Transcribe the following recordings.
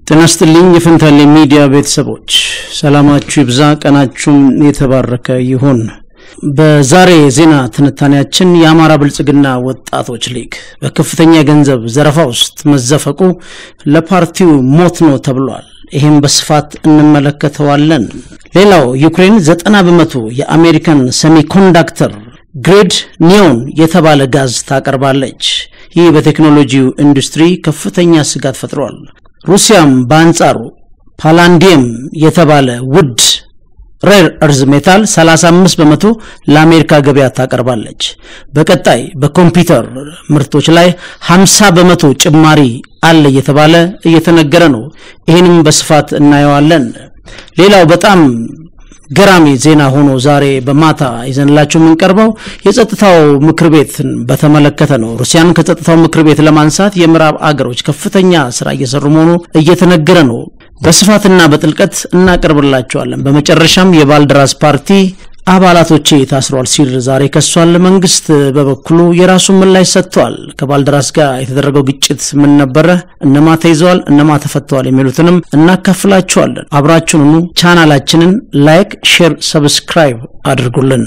ጤና ይስጥልኝ የፈንታሌ ሚዲያ ቤተሰቦች ሰላማችሁ ይብዛ፣ ቀናችሁም የተባረከ ይሁን። በዛሬ የዜና ትንታኔያችን የአማራ ብልጽግና ወጣቶች ሊግ በከፍተኛ የገንዘብ ዘረፋ ውስጥ መዘፈቁ ለፓርቲው ሞት ነው ተብሏል። ይህም በስፋት እንመለከተዋለን። ሌላው ዩክሬን ዘጠና በመቶ የአሜሪካን ሴሚኮንዳክተር ግሬድ ኒዮን የተባለ ጋዝ ታቀርባለች። ይህ በቴክኖሎጂው ኢንዱስትሪ ከፍተኛ ስጋት ፈጥሯል። ሩሲያም በአንጻሩ ፓላንዲየም የተባለ ውድ ሬር እርዝ ሜታል 35 በመቶ ለአሜሪካ ገበያ ታቀርባለች። በቀጣይ በኮምፒውተር ምርቶች ላይ 50 በመቶ ጭማሪ አለ እየተባለ እየተነገረ ነው። ይህንም በስፋት እናየዋለን። ሌላው በጣም ገራሚ ዜና ሆኖ ዛሬ በማታ ይዘንላችሁ የምንቀርበው የጸጥታው ምክር ቤትን በተመለከተ ነው። ሩሲያን ከጸጥታው ምክር ቤት ለማንሳት የምዕራብ አገሮች ከፍተኛ ስራ እየሰሩ መሆኑ እየተነገረ ነው። በስፋትና በጥልቀት እናቀርብላቸዋለን። በመጨረሻም የባልደራስ ፓርቲ አባላቶቼ ታስሯል ሲል ዛሬ ከሷል። መንግስት በበኩሉ የራሱን ምላሽ ሰጥቷል። ከባልደራስ ጋር የተደረገው ግጭት ምን ነበረ? እነማ ተይዘዋል? እነማ ተፈተዋል? የሚሉትንም እናካፍላችኋለን። አብራችሁኑ ቻናላችንን ላይክ፣ ሼር፣ ሰብስክራይብ አድርጉልን።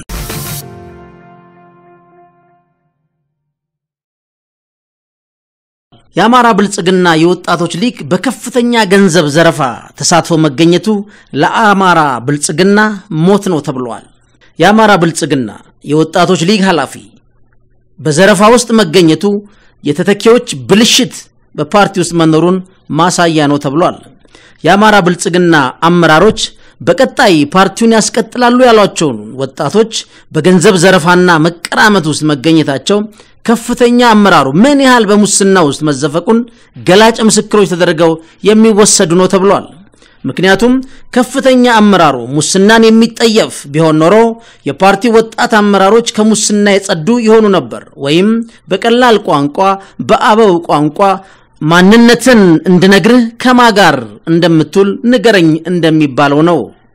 የአማራ ብልጽግና የወጣቶች ሊግ በከፍተኛ ገንዘብ ዘረፋ ተሳትፎ መገኘቱ ለአማራ ብልጽግና ሞት ነው ተብሏል። የአማራ ብልጽግና የወጣቶች ሊግ ኃላፊ በዘረፋ ውስጥ መገኘቱ የተተኪዎች ብልሽት በፓርቲ ውስጥ መኖሩን ማሳያ ነው ተብሏል። የአማራ ብልጽግና አመራሮች በቀጣይ ፓርቲውን ያስቀጥላሉ ያሏቸውን ወጣቶች በገንዘብ ዘረፋና መቀራመት ውስጥ መገኘታቸው ከፍተኛ አመራሩ ምን ያህል በሙስና ውስጥ መዘፈቁን ገላጭ ምስክሮች ተደርገው የሚወሰዱ ነው ተብሏል። ምክንያቱም ከፍተኛ አመራሩ ሙስናን የሚጠየፍ ቢሆን ኖሮ የፓርቲ ወጣት አመራሮች ከሙስና የጸዱ ይሆኑ ነበር። ወይም በቀላል ቋንቋ በአበው ቋንቋ ማንነትን እንድነግርህ ከማ ጋር እንደምትውል ንገረኝ እንደሚባለው ነው።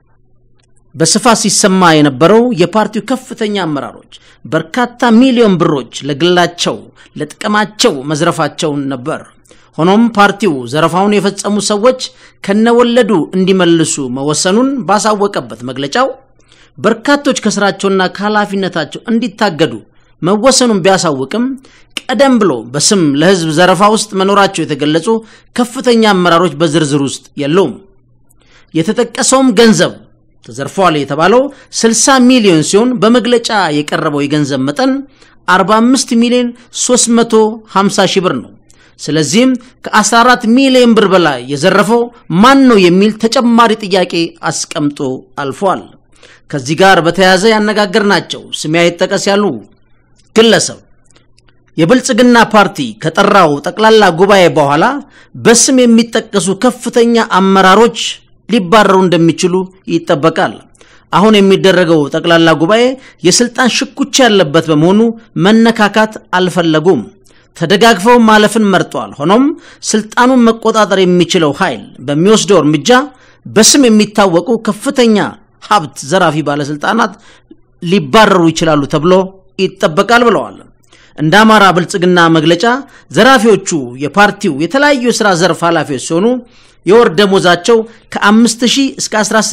በስፋት ሲሰማ የነበረው የፓርቲው ከፍተኛ አመራሮች በርካታ ሚሊዮን ብሮች ለግላቸው ለጥቅማቸው መዝረፋቸውን ነበር። ሆኖም ፓርቲው ዘረፋውን የፈጸሙ ሰዎች ከነወለዱ እንዲመልሱ መወሰኑን ባሳወቀበት መግለጫው በርካቶች ከስራቸውና ከኃላፊነታቸው እንዲታገዱ መወሰኑን ቢያሳውቅም ቀደም ብሎ በስም ለሕዝብ ዘረፋ ውስጥ መኖራቸው የተገለጹ ከፍተኛ አመራሮች በዝርዝር ውስጥ የለውም። የተጠቀሰውም ገንዘብ ተዘርፏል የተባለው 60 ሚሊዮን ሲሆን በመግለጫ የቀረበው የገንዘብ መጠን 45 ሚሊዮን 350 ሺህ ብር ነው። ስለዚህም ከ14 ሚሊዮን ብር በላይ የዘረፈው ማን ነው የሚል ተጨማሪ ጥያቄ አስቀምጦ አልፏል። ከዚህ ጋር በተያያዘ ያነጋገርናቸው ስሜ አይጠቀስ ያሉ ግለሰብ የብልጽግና ፓርቲ ከጠራው ጠቅላላ ጉባኤ በኋላ በስም የሚጠቀሱ ከፍተኛ አመራሮች ሊባረሩ እንደሚችሉ ይጠበቃል። አሁን የሚደረገው ጠቅላላ ጉባኤ የስልጣን ሽኩቻ ያለበት በመሆኑ መነካካት አልፈለጉም። ተደጋግፈው ማለፍን መርጧል። ሆኖም ስልጣኑን መቆጣጠር የሚችለው ኃይል በሚወስደው እርምጃ በስም የሚታወቁ ከፍተኛ ሀብት ዘራፊ ባለስልጣናት ሊባረሩ ይችላሉ ተብሎ ይጠበቃል ብለዋል። እንደ አማራ ብልጽግና መግለጫ ዘራፊዎቹ የፓርቲው የተለያዩ የሥራ ዘርፍ ኃላፊዎች ሲሆኑ የወር ደሞዛቸው ከ5000 እስከ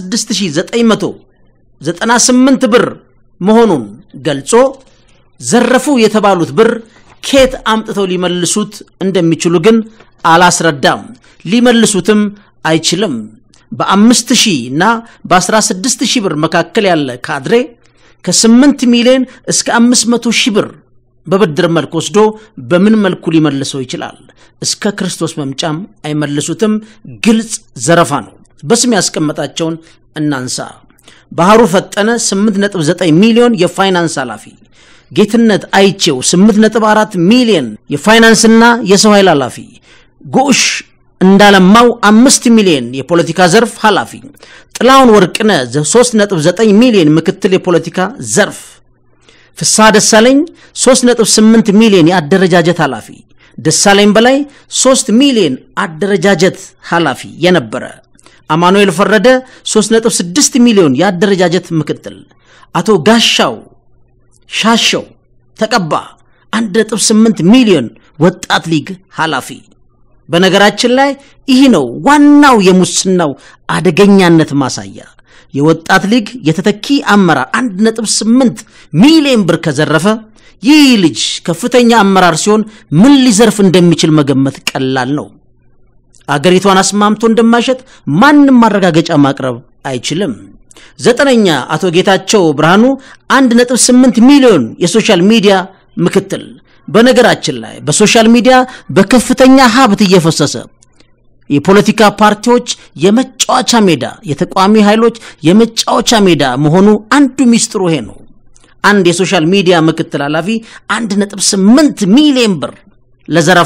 16998 ብር መሆኑን ገልጾ ዘረፉ የተባሉት ብር ኬት አምጥተው ሊመልሱት እንደሚችሉ ግን አላስረዳም። ሊመልሱትም አይችልም። በአምስት ሺህ እና በ16 ሺህ ብር መካከል ያለ ካድሬ ከ8 ሚሊዮን እስከ 500 ሺህ ብር በብድር መልክ ወስዶ በምን መልኩ ሊመልሰው ይችላል? እስከ ክርስቶስ መምጫም አይመልሱትም። ግልጽ ዘረፋ ነው። በስም ያስቀመጣቸውን እናንሳ። ባህሩ ፈጠነ 8.9 ሚሊዮን የፋይናንስ ኃላፊ፣ ጌትነት አይቼው 8.4 ሚሊዮን የፋይናንስና የሰው ኃይል ኃላፊ፣ ጉሽ እንዳለማው አምስት ሚሊዮን የፖለቲካ ዘርፍ ኃላፊ፣ ጥላውን ወርቅነ 3.9 ሚሊዮን ምክትል የፖለቲካ ዘርፍ ፍስሐ ደሳለኝ 3.8 ሚሊዮን የአደረጃጀት ኃላፊ፣ ደሳለኝ በላይ 3 ሚሊዮን አደረጃጀት ኃላፊ የነበረ፣ አማኑኤል ፈረደ 3.6 ሚሊዮን የአደረጃጀት ምክትል፣ አቶ ጋሻው ሻሸው ተቀባ 1.8 ሚሊዮን ወጣት ሊግ ኃላፊ በነገራችን ላይ ይህ ነው ዋናው የሙስናው አደገኛነት ማሳያ። የወጣት ሊግ የተተኪ አመራር 1.8 ሚሊዮን ብር ከዘረፈ ይህ ልጅ ከፍተኛ አመራር ሲሆን ምን ሊዘርፍ እንደሚችል መገመት ቀላል ነው። አገሪቷን አስማምቶ እንደማይሸጥ ማንም ማረጋገጫ ማቅረብ አይችልም። ዘጠነኛ አቶ ጌታቸው ብርሃኑ 1.8 ሚሊዮን የሶሻል ሚዲያ ምክትል። በነገራችን ላይ በሶሻል ሚዲያ በከፍተኛ ሀብት እየፈሰሰ የፖለቲካ ፓርቲዎች የመጫወቻ ሜዳ፣ የተቃዋሚ ኃይሎች የመጫወቻ ሜዳ መሆኑ አንዱ ሚስጥሩ ይሄ ነው። አንድ የሶሻል ሚዲያ ምክትል ኃላፊ 1.8 ሚሊዮን ብር ለዘረፋ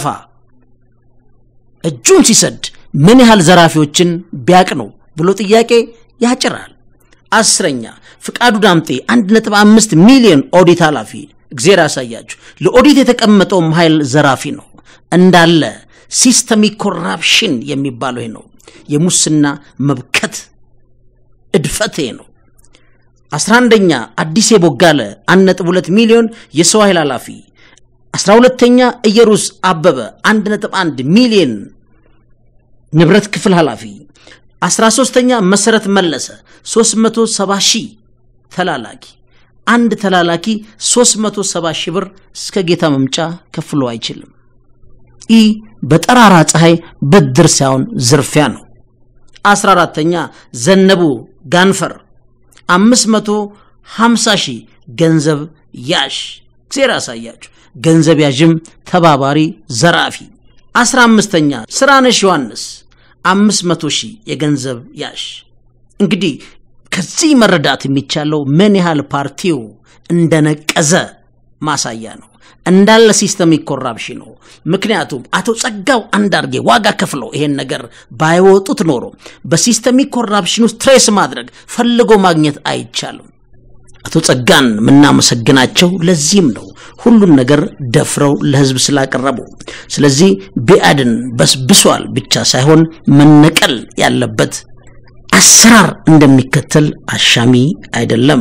እጁን ሲሰድ ምን ያህል ዘራፊዎችን ቢያቅ ነው ብሎ ጥያቄ ያጭራል። አስረኛ ፍቃዱ ዳምጤ 1.5 ሚሊዮን ኦዲት ኃላፊ እግዜር ያሳያችሁ። ለኦዲት የተቀመጠውም ኃይል ዘራፊ ነው እንዳለ ሲስተሚክ ኮራፕሽን የሚባለው ይሄ ነው። የሙስና መብከት እድፈት ይሄ ነው። አስራ አንደኛ አዲስ የቦጋለ 1.2 ሚሊዮን የሰው ኃይል ኃላፊ። አስራ ሁለተኛ ኢየሩስ አበበ 1.1 ሚሊዮን ንብረት ክፍል ኃላፊ። አስራ ሶስተኛ መሰረት መለሰ 370 ሺህ ተላላኪ። አንድ ተላላኪ 370 ሺህ ብር እስከ ጌታ መምጫ ከፍሎ አይችልም። ይህ በጠራራ ፀሐይ ብድር ሳይሆን ዝርፊያ ነው። አስራ አራተኛ ዘነቡ ጋንፈር 550 ሺህ ገንዘብ ያዥ እግዚአብሔር ያሳያችሁ። ገንዘብ ያዥም ተባባሪ ዘራፊ። አስራ አምስተኛ ስራነሽ ዮሐንስ 500 ሺህ የገንዘብ ያዥ። እንግዲህ ከዚህ መረዳት የሚቻለው ምን ያህል ፓርቲው እንደነቀዘ ማሳያ ነው። እንዳለ ሲስተሚክ ኮራፕሽን ነው። ምክንያቱም አቶ ጸጋው አንዳርጌ ዋጋ ከፍለው ይሄን ነገር ባይወጡት ኖሮ በሲስተሚክ ኮራፕሽን ውስጥ ትሬስ ማድረግ ፈልጎ ማግኘት አይቻልም። አቶ ጸጋን የምናመሰግናቸው ለዚህም ነው፣ ሁሉን ነገር ደፍረው ለህዝብ ስላቀረቡ። ስለዚህ ብአዴን በስብሷል ብቻ ሳይሆን መነቀል ያለበት አሰራር እንደሚከተል አሻሚ አይደለም።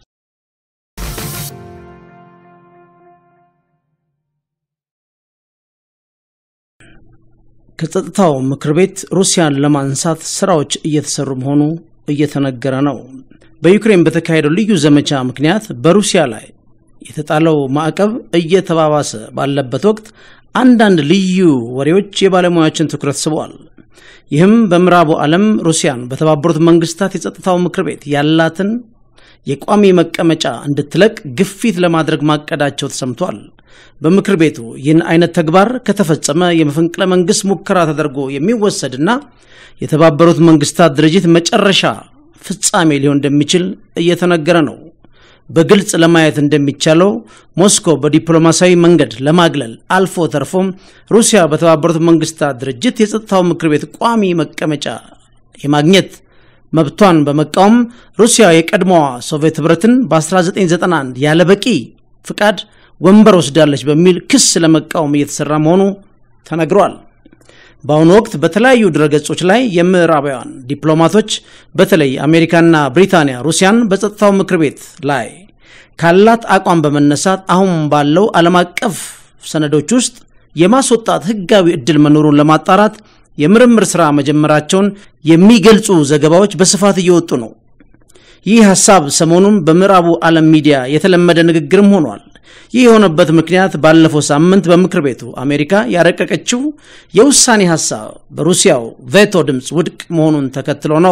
ከጸጥታው ምክር ቤት ሩሲያን ለማንሳት ስራዎች እየተሰሩ መሆኑ እየተነገረ ነው። በዩክሬን በተካሄደው ልዩ ዘመቻ ምክንያት በሩሲያ ላይ የተጣለው ማዕቀብ እየተባባሰ ባለበት ወቅት አንዳንድ ልዩ ወሬዎች የባለሙያዎችን ትኩረት ስበዋል። ይህም በምዕራቡ ዓለም ሩሲያን በተባበሩት መንግስታት የጸጥታው ምክር ቤት ያላትን የቋሚ መቀመጫ እንድትለቅ ግፊት ለማድረግ ማቀዳቸው ተሰምቷል። በምክር ቤቱ ይህን አይነት ተግባር ከተፈጸመ የመፈንቅለ መንግስት ሙከራ ተደርጎ የሚወሰድና የተባበሩት መንግስታት ድርጅት መጨረሻ ፍጻሜ ሊሆን እንደሚችል እየተነገረ ነው። በግልጽ ለማየት እንደሚቻለው ሞስኮ በዲፕሎማሲያዊ መንገድ ለማግለል አልፎ ተርፎም ሩሲያ በተባበሩት መንግስታት ድርጅት የጸጥታው ምክር ቤት ቋሚ መቀመጫ የማግኘት መብቷን በመቃወም ሩሲያ የቀድሞዋ ሶቪየት ህብረትን በ1991 ያለ በቂ ፍቃድ ወንበር ወስዳለች በሚል ክስ ለመቃወም እየተሰራ መሆኑ ተነግሯል። በአሁኑ ወቅት በተለያዩ ድረገጾች ላይ የምዕራባውያን ዲፕሎማቶች በተለይ አሜሪካና ብሪታንያ ሩሲያን በጸጥታው ምክር ቤት ላይ ካላት አቋም በመነሳት አሁን ባለው ዓለም አቀፍ ሰነዶች ውስጥ የማስወጣት ህጋዊ እድል መኖሩን ለማጣራት የምርምር ሥራ መጀመራቸውን የሚገልጹ ዘገባዎች በስፋት እየወጡ ነው። ይህ ሐሳብ ሰሞኑን በምዕራቡ ዓለም ሚዲያ የተለመደ ንግግርም ሆኗል። ይህ የሆነበት ምክንያት ባለፈው ሳምንት በምክር ቤቱ አሜሪካ ያረቀቀችው የውሳኔ ሐሳብ በሩሲያው ቬቶ ድምፅ ውድቅ መሆኑን ተከትሎ ነው።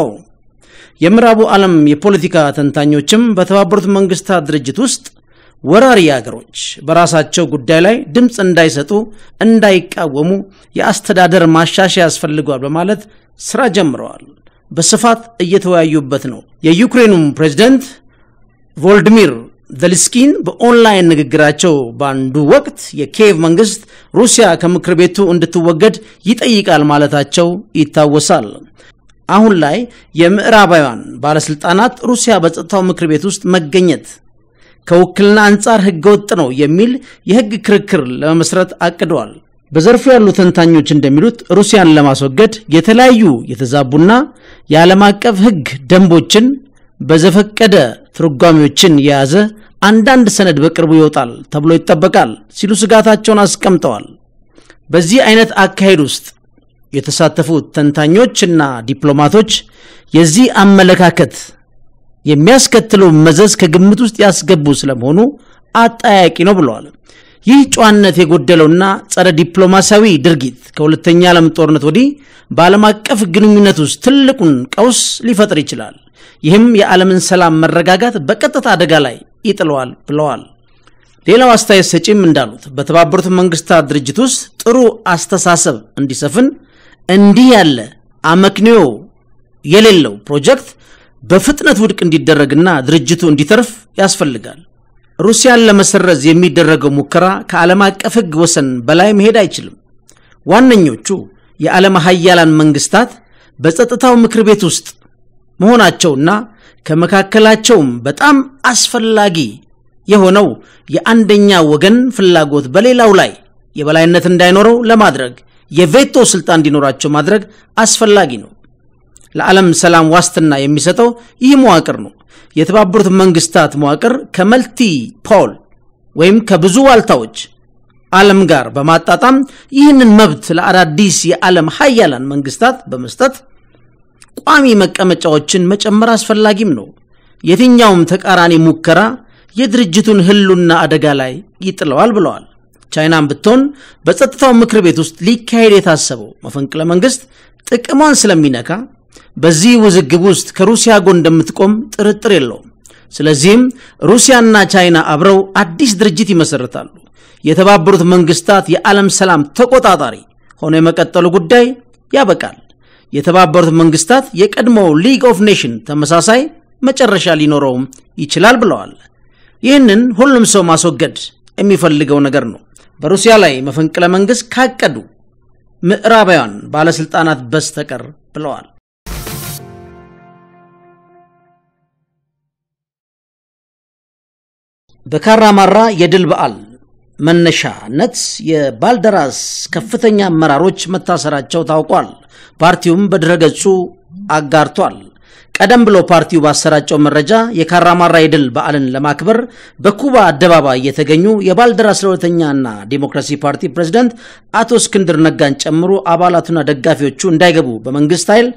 የምዕራቡ ዓለም የፖለቲካ ተንታኞችም በተባበሩት መንግስታት ድርጅት ውስጥ ወራሪ አገሮች በራሳቸው ጉዳይ ላይ ድምፅ እንዳይሰጡ፣ እንዳይቃወሙ የአስተዳደር ማሻሻያ ያስፈልገዋል በማለት ስራ ጀምረዋል። በስፋት እየተወያዩበት ነው። የዩክሬኑም ፕሬዝደንት ቮልዲሚር ዘልስኪን በኦንላይን ንግግራቸው በአንዱ ወቅት የኪየቭ መንግስት ሩሲያ ከምክር ቤቱ እንድትወገድ ይጠይቃል ማለታቸው ይታወሳል። አሁን ላይ የምዕራባውያን ባለስልጣናት ሩሲያ በጸጥታው ምክር ቤት ውስጥ መገኘት ከውክልና አንጻር ህገወጥ ነው የሚል የህግ ክርክር ለመመስረት አቅደዋል። በዘርፉ ያሉ ተንታኞች እንደሚሉት ሩሲያን ለማስወገድ የተለያዩ የተዛቡና የዓለም አቀፍ ህግ ደንቦችን በዘፈቀደ ትርጓሜዎችን የያዘ አንዳንድ ሰነድ በቅርቡ ይወጣል ተብሎ ይጠበቃል ሲሉ ስጋታቸውን አስቀምጠዋል። በዚህ አይነት አካሄድ ውስጥ የተሳተፉት ተንታኞችና ዲፕሎማቶች የዚህ አመለካከት የሚያስከትለው መዘዝ ከግምት ውስጥ ያስገቡ ስለመሆኑ አጠያቂ ነው ብለዋል። ይህ ጨዋነት የጎደለውና ጸረ ዲፕሎማሲያዊ ድርጊት ከሁለተኛ ዓለም ጦርነት ወዲህ በዓለም አቀፍ ግንኙነት ውስጥ ትልቁን ቀውስ ሊፈጥር ይችላል። ይህም የዓለምን ሰላም መረጋጋት በቀጥታ አደጋ ላይ ይጥለዋል ብለዋል። ሌላው አስተያየት ሰጪም እንዳሉት በተባበሩት መንግስታት ድርጅት ውስጥ ጥሩ አስተሳሰብ እንዲሰፍን እንዲህ ያለ አመክንዮ የሌለው ፕሮጀክት በፍጥነት ውድቅ እንዲደረግና ድርጅቱ እንዲተርፍ ያስፈልጋል። ሩሲያን ለመሰረዝ የሚደረገው ሙከራ ከዓለም አቀፍ ሕግ ወሰን በላይ መሄድ አይችልም። ዋነኞቹ የዓለም ሀያላን መንግስታት በጸጥታው ምክር ቤት ውስጥ መሆናቸውና ከመካከላቸውም በጣም አስፈላጊ የሆነው የአንደኛ ወገን ፍላጎት በሌላው ላይ የበላይነት እንዳይኖረው ለማድረግ የቬቶ ስልጣን እንዲኖራቸው ማድረግ አስፈላጊ ነው። ለዓለም ሰላም ዋስትና የሚሰጠው ይህ መዋቅር ነው። የተባበሩት መንግስታት መዋቅር ከመልቲ ፖል ወይም ከብዙ ዋልታዎች ዓለም ጋር በማጣጣም ይህንን መብት ለአዳዲስ የዓለም ሀያላን መንግስታት በመስጠት ቋሚ መቀመጫዎችን መጨመር አስፈላጊም ነው። የትኛውም ተቃራኒ ሙከራ የድርጅቱን ህሉና አደጋ ላይ ይጥለዋል ብለዋል። ቻይናም ብትሆን በጸጥታው ምክር ቤት ውስጥ ሊካሄድ የታሰበው መፈንቅለ መንግስት ጥቅሟን ስለሚነካ በዚህ ውዝግብ ውስጥ ከሩሲያ ጎን እንደምትቆም ጥርጥር የለውም። ስለዚህም ሩሲያና ቻይና አብረው አዲስ ድርጅት ይመሰርታሉ። የተባበሩት መንግስታት የዓለም ሰላም ተቆጣጣሪ ሆኖ የመቀጠሉ ጉዳይ ያበቃል። የተባበሩት መንግስታት የቀድሞው ሊግ ኦፍ ኔሽን ተመሳሳይ መጨረሻ ሊኖረውም ይችላል ብለዋል። ይህንን ሁሉም ሰው ማስወገድ የሚፈልገው ነገር ነው። በሩሲያ ላይ መፈንቅለ መንግስት ካቀዱ ምዕራባውያን ባለስልጣናት በስተቀር ብለዋል። በካራማራ የድል በዓል መነሻነት የባልደራስ ከፍተኛ አመራሮች መታሰራቸው ታውቋል። ፓርቲውም በድረገጹ አጋርቷል። ቀደም ብሎ ፓርቲው ባሰራጨው መረጃ የካራማራ የድል በዓልን ለማክበር በኩባ አደባባይ የተገኙ የባልደራስ ለሁለተኛና ዲሞክራሲ ፓርቲ ፕሬዝደንት አቶ እስክንድር ነጋን ጨምሮ አባላቱና ደጋፊዎቹ እንዳይገቡ በመንግስት ኃይል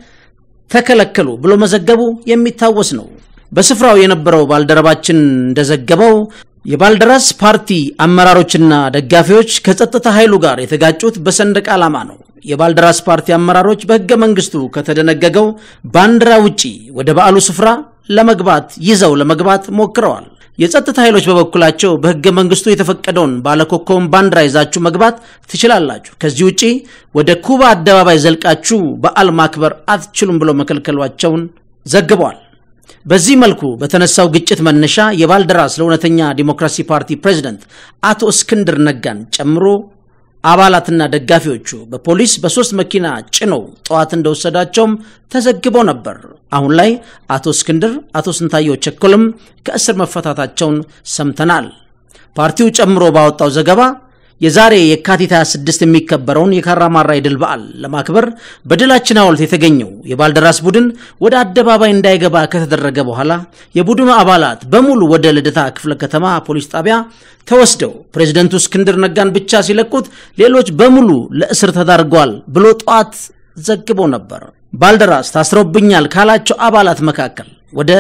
ተከለከሉ ብሎ መዘገቡ የሚታወስ ነው። በስፍራው የነበረው ባልደረባችን እንደዘገበው የባልደራስ ፓርቲ አመራሮችና ደጋፊዎች ከጸጥታ ኃይሉ ጋር የተጋጩት በሰንደቅ ዓላማ ነው። የባልደራስ ፓርቲ አመራሮች በሕገ መንግስቱ ከተደነገገው ባንዲራ ውጪ ወደ በዓሉ ስፍራ ለመግባት ይዘው ለመግባት ሞክረዋል። የጸጥታ ኃይሎች በበኩላቸው በሕገ መንግስቱ የተፈቀደውን ባለኮከቡን ባንዲራ ይዛችሁ መግባት ትችላላችሁ፣ ከዚህ ውጪ ወደ ኩባ አደባባይ ዘልቃችሁ በዓል ማክበር አትችሉም ብለው መከልከሏቸውን ዘግበዋል። በዚህ መልኩ በተነሳው ግጭት መነሻ የባልደራስ ለእውነተኛ ዲሞክራሲ ፓርቲ ፕሬዝደንት አቶ እስክንድር ነጋን ጨምሮ አባላትና ደጋፊዎቹ በፖሊስ በሶስት መኪና ጭነው ጠዋት እንደወሰዳቸውም ተዘግቦ ነበር። አሁን ላይ አቶ እስክንድር፣ አቶ ስንታየው ቸኮልም ከእስር መፈታታቸውን ሰምተናል። ፓርቲው ጨምሮ ባወጣው ዘገባ የዛሬ የካቲት 26 የሚከበረውን የካራማራ የድል በዓል ለማክበር በድላችን ሐውልት የተገኘው የባልደራስ ቡድን ወደ አደባባይ እንዳይገባ ከተደረገ በኋላ የቡድኑ አባላት በሙሉ ወደ ልደታ ክፍለ ከተማ ፖሊስ ጣቢያ ተወስደው ፕሬዚደንቱ እስክንድር ነጋን ብቻ ሲለቁት ሌሎች በሙሉ ለእስር ተዳርገዋል ብሎ ጠዋት ዘግቦ ነበር። ባልደራስ ታስረውብኛል ካላቸው አባላት መካከል ወደ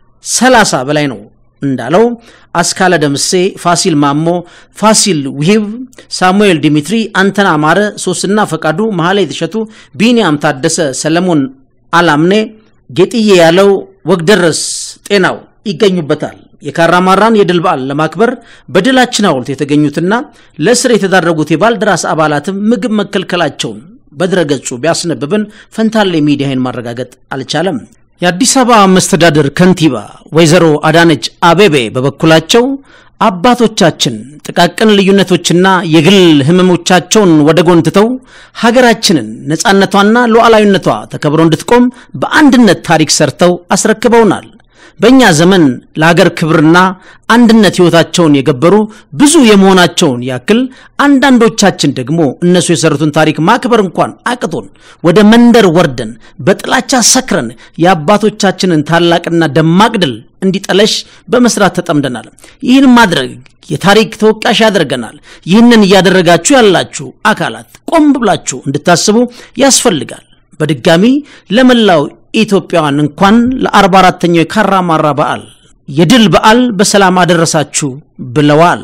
ሰላሳ በላይ ነው እንዳለው አስካለ ደምሴ፣ ፋሲል ማሞ፣ ፋሲል ውሂብ፣ ሳሙኤል ዲሚትሪ፣ አንተና አማረ፣ ሶስና ፈቃዱ፣ መሐላ የተሸቱ፣ ቢንያም ታደሰ፣ ሰለሞን አላምኔ፣ ጌጥዬ ያለው፣ ወግደረስ ጤናው ይገኙበታል። የካራማራን የድል በዓል ለማክበር በድላችን ሐውልት የተገኙትና ለእስር የተዳረጉት የባልደራስ አባላትም ምግብ መከልከላቸውን በድረገጹ ቢያስነብብን ፈንታሌ ሚዲያን ማረጋገጥ አልቻለም። የአዲስ አበባ መስተዳድር ከንቲባ ወይዘሮ አዳነች አቤቤ በበኩላቸው አባቶቻችን ጥቃቅን ልዩነቶችና የግል ሕመሞቻቸውን ወደ ጎን ትተው ሀገራችንን ነፃነቷና ሉዓላዊነቷ ተከብሮ እንድትቆም በአንድነት ታሪክ ሰርተው አስረክበውናል። በእኛ ዘመን ለሀገር ክብርና አንድነት ሕይወታቸውን የገበሩ ብዙ የመሆናቸውን ያክል አንዳንዶቻችን ደግሞ እነሱ የሰሩትን ታሪክ ማክበር እንኳን አቅቶን ወደ መንደር ወርደን በጥላቻ ሰክረን የአባቶቻችንን ታላቅና ደማቅ ድል እንዲጠለሽ በመስራት ተጠምደናል። ይህን ማድረግ የታሪክ ተወቃሽ ያደርገናል። ይህንን እያደረጋችሁ ያላችሁ አካላት ቆም ብላችሁ እንድታስቡ ያስፈልጋል። በድጋሚ ለመላው ኢትዮጵያውያን እንኳን ለአርባ አራተኛው የካራማራ በዓል የድል በዓል በሰላም አደረሳችሁ ብለዋል።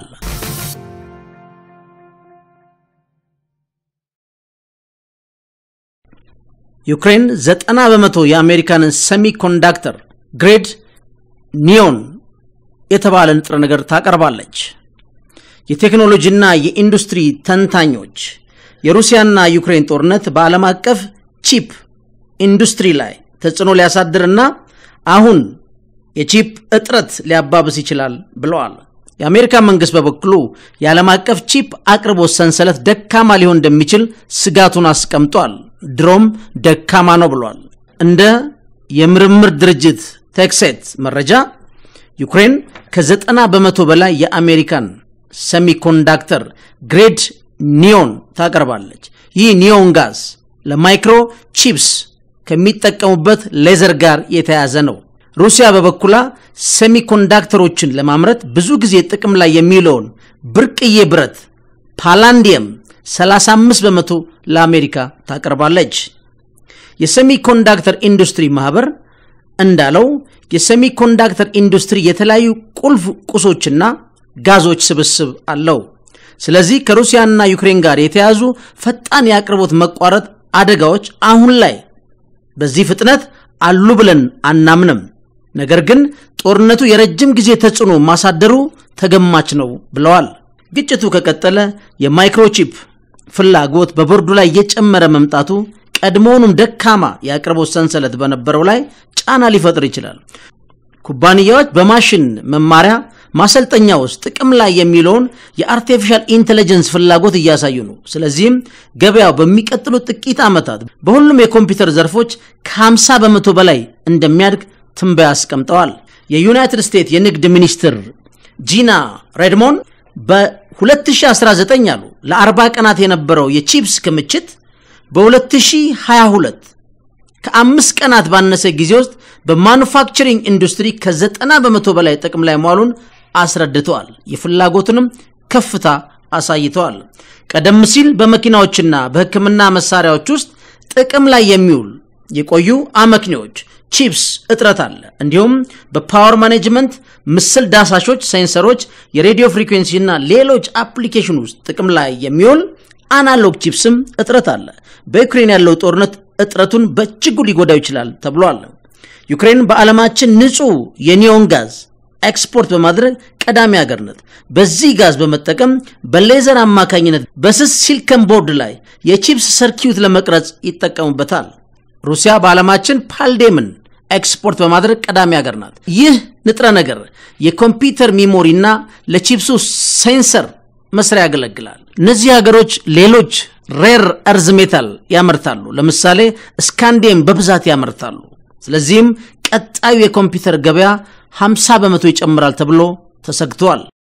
ዩክሬን ዘጠና በመቶ የአሜሪካንን ሰሚ ኮንዳክተር ግሬድ ኒዮን የተባለ ንጥረ ነገር ታቀርባለች። የቴክኖሎጂና የኢንዱስትሪ ተንታኞች የሩሲያና ዩክሬን ጦርነት በዓለም አቀፍ ቺፕ ኢንዱስትሪ ላይ ተጽዕኖ ሊያሳድርና አሁን የቺፕ እጥረት ሊያባብስ ይችላል ብለዋል። የአሜሪካ መንግስት በበኩሉ የዓለም አቀፍ ቺፕ አቅርቦት ሰንሰለት ደካማ ሊሆን እንደሚችል ስጋቱን አስቀምጧል። ድሮም ደካማ ነው ብሏል። እንደ የምርምር ድርጅት ቴክሴት መረጃ ዩክሬን ከዘጠና በመቶ በላይ የአሜሪካን ሰሚኮንዳክተር ግሬድ ኒዮን ታቀርባለች። ይህ ኒዮን ጋዝ ለማይክሮ ቺፕስ ከሚጠቀሙበት ሌዘር ጋር የተያያዘ ነው። ሩሲያ በበኩላ ሴሚኮንዳክተሮችን ለማምረት ብዙ ጊዜ ጥቅም ላይ የሚውለውን ብርቅዬ ብረት ፓላንዲየም 35 በመቶ ለአሜሪካ ታቀርባለች። የሴሚኮንዳክተር ኢንዱስትሪ ማህበር እንዳለው የሴሚኮንዳክተር ኢንዱስትሪ የተለያዩ ቁልፍ ቁሶችና ጋዞች ስብስብ አለው። ስለዚህ ከሩሲያና ዩክሬን ጋር የተያዙ ፈጣን የአቅርቦት መቋረጥ አደጋዎች አሁን ላይ በዚህ ፍጥነት አሉ ብለን አናምንም። ነገር ግን ጦርነቱ የረጅም ጊዜ ተጽዕኖ ማሳደሩ ተገማች ነው ብለዋል። ግጭቱ ከቀጠለ የማይክሮቺፕ ፍላጎት በቦርዱ ላይ እየጨመረ መምጣቱ ቀድሞውኑም ደካማ የአቅርቦት ሰንሰለት በነበረው ላይ ጫና ሊፈጥር ይችላል። ኩባንያዎች በማሽን መማሪያ ማሰልጠኛ ውስጥ ጥቅም ላይ የሚለውን የአርቲፊሻል ኢንቴሊጀንስ ፍላጎት እያሳዩ ነው። ስለዚህም ገበያው በሚቀጥሉት ጥቂት ዓመታት በሁሉም የኮምፒውተር ዘርፎች ከ50 በመቶ በላይ እንደሚያድግ ትንበያ አስቀምጠዋል። የዩናይትድ ስቴትስ የንግድ ሚኒስትር ጂና ሬድሞን በ2019 አሉ ለ40 ቀናት የነበረው የቺፕስ ክምችት በ2022 ከአምስት ቀናት ባነሰ ጊዜ ውስጥ በማኑፋክቸሪንግ ኢንዱስትሪ ከዘጠና በመቶ በላይ ጥቅም ላይ መዋሉን አስረድተዋል። የፍላጎትንም ከፍታ አሳይተዋል። ቀደም ሲል በመኪናዎችና በሕክምና መሳሪያዎች ውስጥ ጥቅም ላይ የሚውል የቆዩ አመክንዮዎች ቺፕስ እጥረት አለ። እንዲሁም በፓወር ማኔጅመንት፣ ምስል ዳሳሾች፣ ሴንሰሮች፣ የሬዲዮ ፍሪኩዌንሲ እና ሌሎች አፕሊኬሽን ውስጥ ጥቅም ላይ የሚውል አናሎግ ቺፕስም እጥረት አለ። በዩክሬን ያለው ጦርነት እጥረቱን በእጅጉ ሊጎዳው ይችላል ተብሏል። ዩክሬን በዓለማችን ንጹህ የኒዮን ጋዝ ኤክስፖርት በማድረግ ቀዳሚ ሀገር ናት። በዚህ ጋዝ በመጠቀም በሌዘር አማካኝነት በስስ ሲሊከን ቦርድ ላይ የቺፕስ ሰርኪዩት ለመቅረጽ ይጠቀሙበታል። ሩሲያ በዓለማችን ፓልዴምን ኤክስፖርት በማድረግ ቀዳሚ ሀገር ናት። ይህ ንጥረ ነገር የኮምፒውተር ሚሞሪና ለቺፕሱ ሴንሰር መስሪያ ያገለግላል። እነዚህ ሀገሮች ሌሎች ሬር እርዝ ሜታል ያመርታሉ። ለምሳሌ ስካንዲየም በብዛት ያመርታሉ። ስለዚህም ቀጣዩ የኮምፒውተር ገበያ 50 በመቶ ይጨምራል ተብሎ ተሰግቷል።